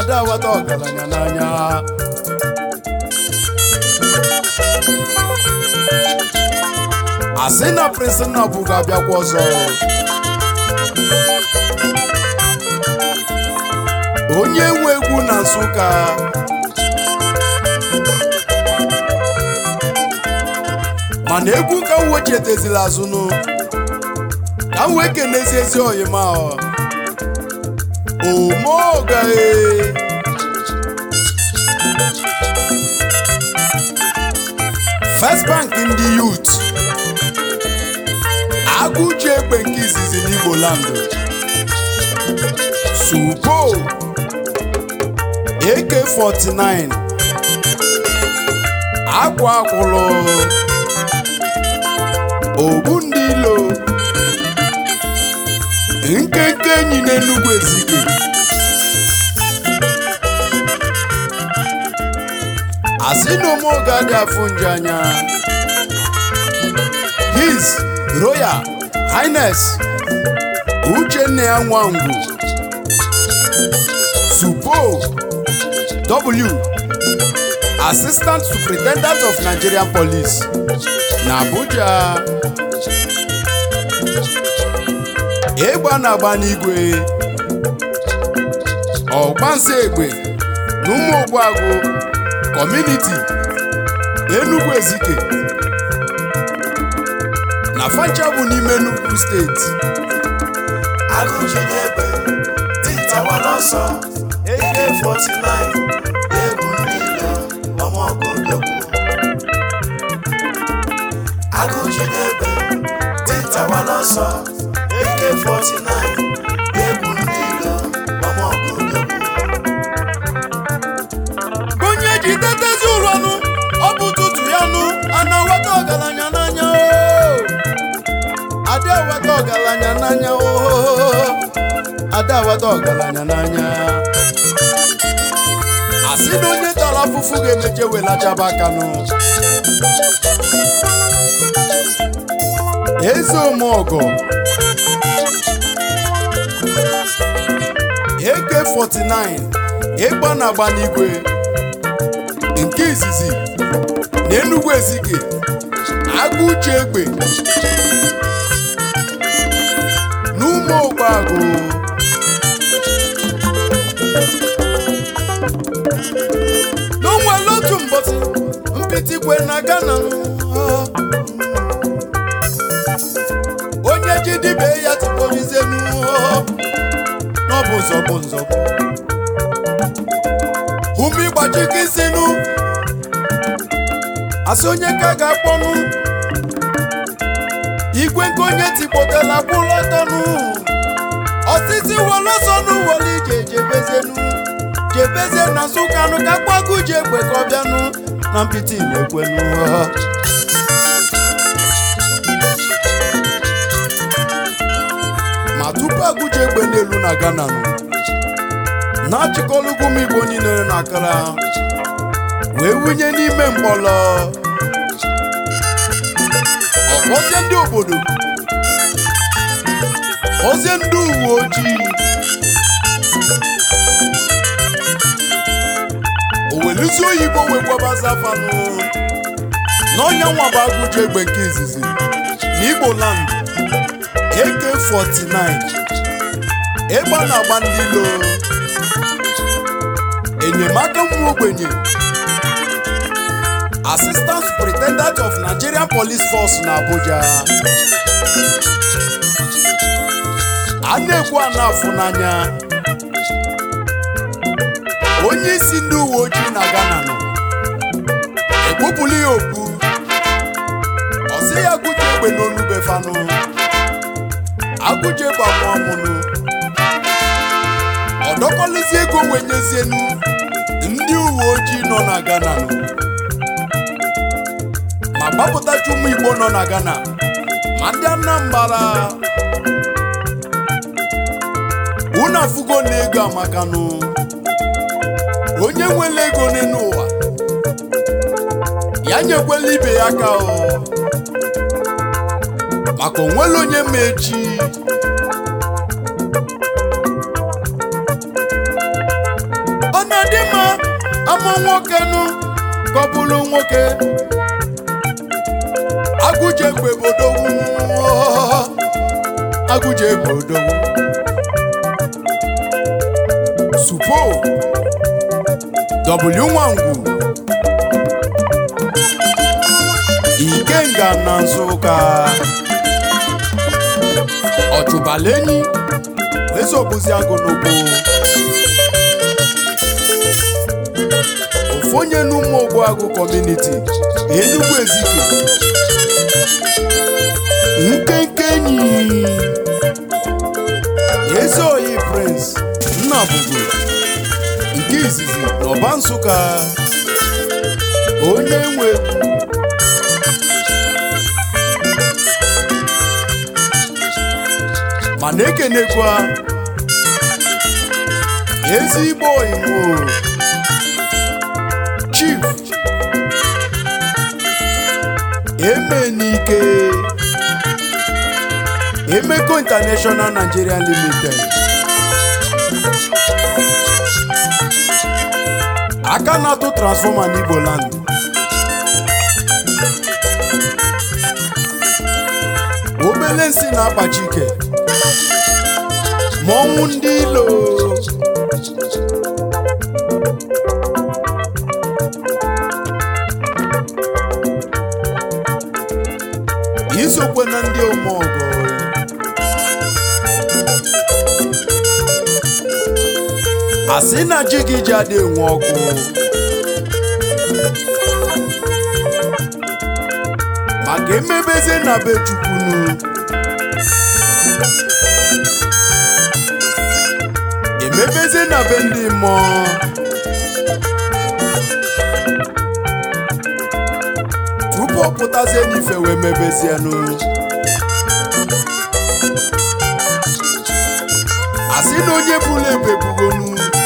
ada awata ọgaranya n'anya asị na prince nnabụ ga-abịakwa ọzọ onye nwe egwu na nsụka mana egwu ka m wechetazila azụnụ ka m wee kenezi ezi oyima omeogae First Bank ndị youth agụji egbe nke izizi n'Igbo land Supo AK49 akwa akwụlụ ogbu ndị ilo nkenke enyi n'Enugu Ezike asị na omeoge adị afụ nje anya his royal highness uchenna ya nwangwu supo w assistant superintendent of nigerian police na abuja ịgba na-agba n'igwe ọgbansi egbe na ụmụ ogbuagụ kọmuniti Enugu Ezike na fancha bụ n'ime Enugu steeti agụjide egbe dintawa n'ọsọ AK49 egwu niile ọmọgụdogwu agụjide egbe dintawa n'ọsọ AK49 egwu niile ọmọgụdogwu onye ji tetezi ụlọnụ ọ bụ ụtụtụ ya nụ ana weta ọgaranya n'anya oo. ada weta ọgaranya n'anya oo. ada weta ọgaranya n'anya asị na onye tara afụfụ ga-emeche welachaba aka nụ eze omeọgọ AK49 ịgba na agba n'igwe nke izizi na Enugu Ezike agụ uche egbe n'ụmụ ogbeagụ n'onwere otu mbọsị mpitikwe na Ghana onye ji dibe ya tikporizenu n'ọbụ nzọbụ nzọbụ ume ịgbachikisinu asị onye ka ga-akpọnụ igwe nke onye tikpotela bụrụ ọtọnụ osisi wolosonu wole ije jebezenu jebezie na nsụkanụ ka gbago ji egbe ka ọ bịanụ na mpịtị na-ekwenu ma tupu agụji egbe n'elu na Ghana nụ na-achịkọlụgwu m igbo niile na akara wee wunye n'ime mkpọlọ ọkpọzie ndị obodo kpọzie ndị uwe ojii oweluzi oyibo wee gwabazafanụ n'ọnya nwaba agụji egbe nke izizi na igbo land AK49 ịgba na-agba ndị ilo enyemaka ụmụ ogbenye assistant superintendent of nigerian police force na abuja a na-ekwu a na-afụ n'anya onye isi ndị uwe ojii na ghana nọ ekpupụla ya okpu ọ sị ya gụje egbe n'onugbe fanụ agụje bụ amụọmụnụ ọ dọkọlụzi ego wee nyezienu ndị uwe ojii nọ na ghana nọ ma gbapụtacha ụmụ igbo nọ na ghana ma ndị anambra unu afụgo na ego amakanụ onye nwere ego n'elu ụwa ya nyekwela ibe ya aka o maka onwere onye ma echi ọ amụ nwoke nụ ka ọ bụrụ nwoke agụje egbe bodogwu agụje egbe odogwu supo w nwangwu ikenga na nsụka ọchụbalenyi ezobuzi agụ n'ugbo ofu onye n'ụmụ ogbuagụ kọmuniti enugwu ezike nkenke enyi ezi oyi prince nnabugo nke izizi n'ọba nsụka onye nwe ma na-ekenekwa ezigbo oyimo chief emenike emeko international nigeria limited aka na-atụ transfọma n'igbo land obele nsi na-akpachi ike ma ọnwụ ndị ilo isokwe na ndị omeọgọ asị na ji gị ji adị enwe ọkụ maka emebeze na be chukwunu emebeze na be ndị mmụọ tupu ọ pụtazie n'ife wee mebezienụ asị na onye bụla ebe bugonu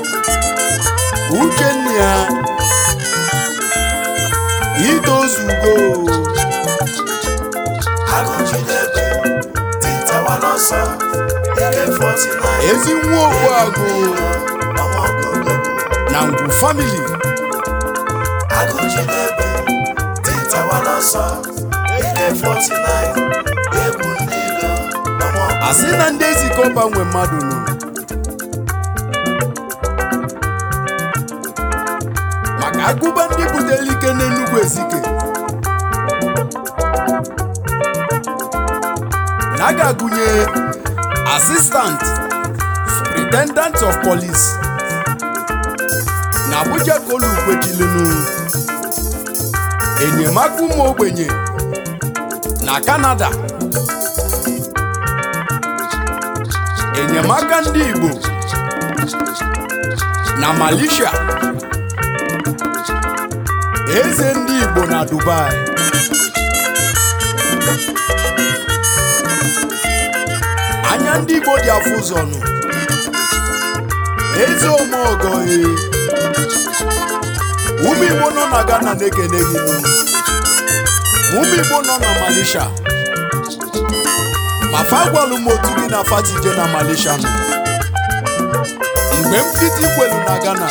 uchenna ya itozugo agụjidebe dịtawa n'ọsọ ike 49 ezi nwa ogbuagụ ọmọgụgụ na ngwu famili agụjidebe dịtawa n'ọsọ ike 49 egwu ndị ilo ọmọgụgụ asị na ndị ezikọba nwe mmadụ nụ maka agụba ndị butere ike n'enugwu ezike na a ga-agụnye asistant superintendent of police na abuja kolu kwechilinu enyemaka ụmụ ogbenye na kanada enyemaka ndị igbo na malaysia eze ndị igbo na dubai anya ndị igbo dị afụ ụzọ nụ eze omeogoe ụmụ igbo nọ na ghana na-ekene gị nụ ụmụ igbo nọ na malaysia ma fa gwalụ m otu gị na fatije na malaysia nọ mgbe m fiti kwelu na ghana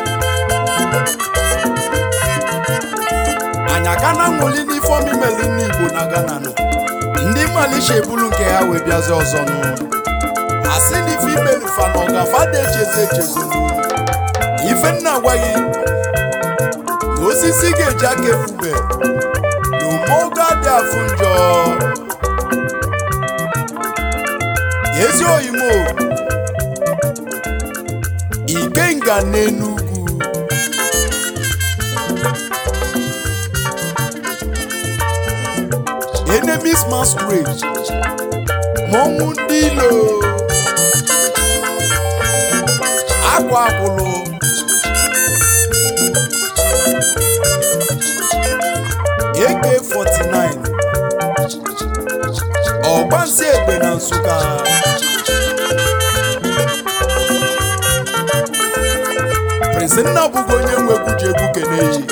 anya ka na nwuli n'ifeọm imelu ndị igbo na ghana nọ ndị malaysia ebulu nke ha wee bịazi ọzọ nụ asị na ife imelu fa na ọgafa dị echezi echezu ife nna gwa gị na osisi ga-eji aka efube na umeogo adị afụ njọ ezi oyimo ikenga n'enugwu enemies masquerade mọnwụ ndị ilo akwa akwụlụ AK49 ọgbansi egbe na nsụka prince nna bụgo onye nwegwu ji egwu keneyi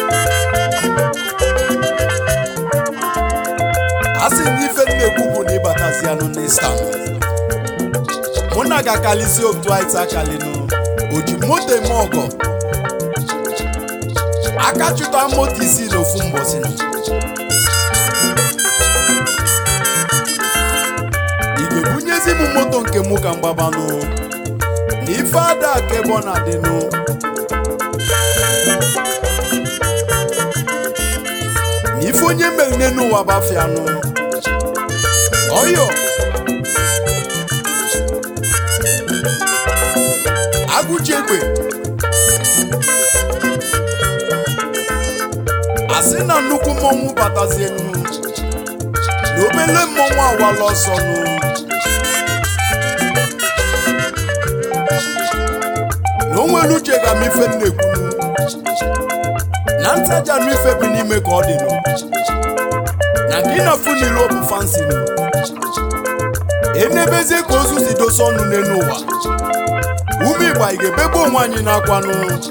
a sị na ife m na-ekwu bụ na ịbatazianụ n'islam mụ na ga-akalisi otu anyị takalinu o ji moto eme ọgọ aka chụta moto isi n'ofu mbọsị ị ga-ebunyezi m moto nke mụ ka mgbabanụ na ife ada ka ebe ọ na-adịnụ na ife onye mere n'elu ụwa bafianụ ọyọ agụji egbe asị na nnukwu mmọnwụ batazienu na obele mmọnwụ awala ọsọ nụ na o nwere uche ga m ife m na-ekwunu na ntaja anụ ife bụ n'ime ka ọ dị nụ na nke ịnafu niile ọ bụ fansi nụ enebezie ka ozu si dosa ọnụ n'elu ụwa ume igba ị ga-ebegbu onwe anyị n'akwanụ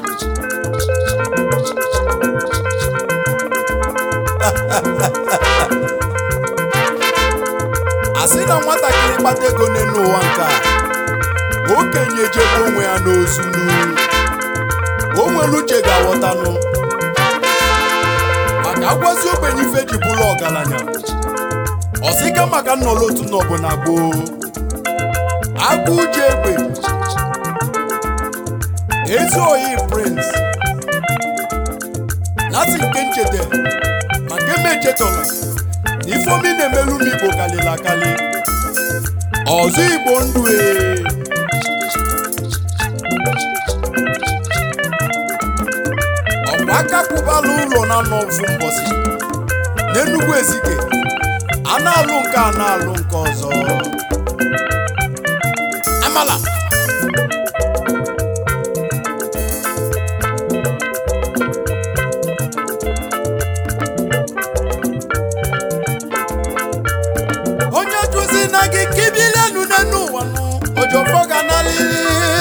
asị na nwatakịrị kpata ego n'elu ụwa nke a okenye ejebe onwe ya n'ozu n'uru o nwere uche ga-aghọtanụ maka agwazi ogbenye ife ji bụrụ ọgaranya ọsịka maka nnọrọ otu n'ọbụla gboo agụ uche egbe ezi oyi prince nasi nke ncheta maka emechetọla na ifeomi na-emelu m igbo kalịla akali ọzọ igbo ndụ ee ọkwa aka kwụbala ụlọ na anọ ofu mbọsị n'enugwu ezike a na-alụ nke a na-alụ nke ọzọ amala onye jụzi na gị kibilenu n'enu ụwa nụ ojofọ ga na lili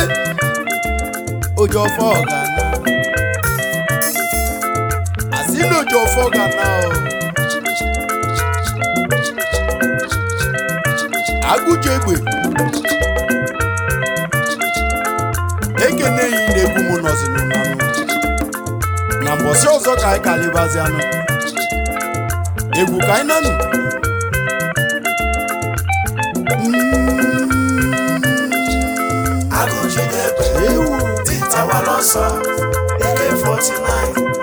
ojofọ ga na asị na ojofọ ga na o agụji egbe ekeneghị na-egwu m nọzinụ nanụ na mbọsị ọzọ ka anyị kalịbazi anụ egwu ka anyị nanụ agụjidegbe ewu dịtawala ọsọ eke 49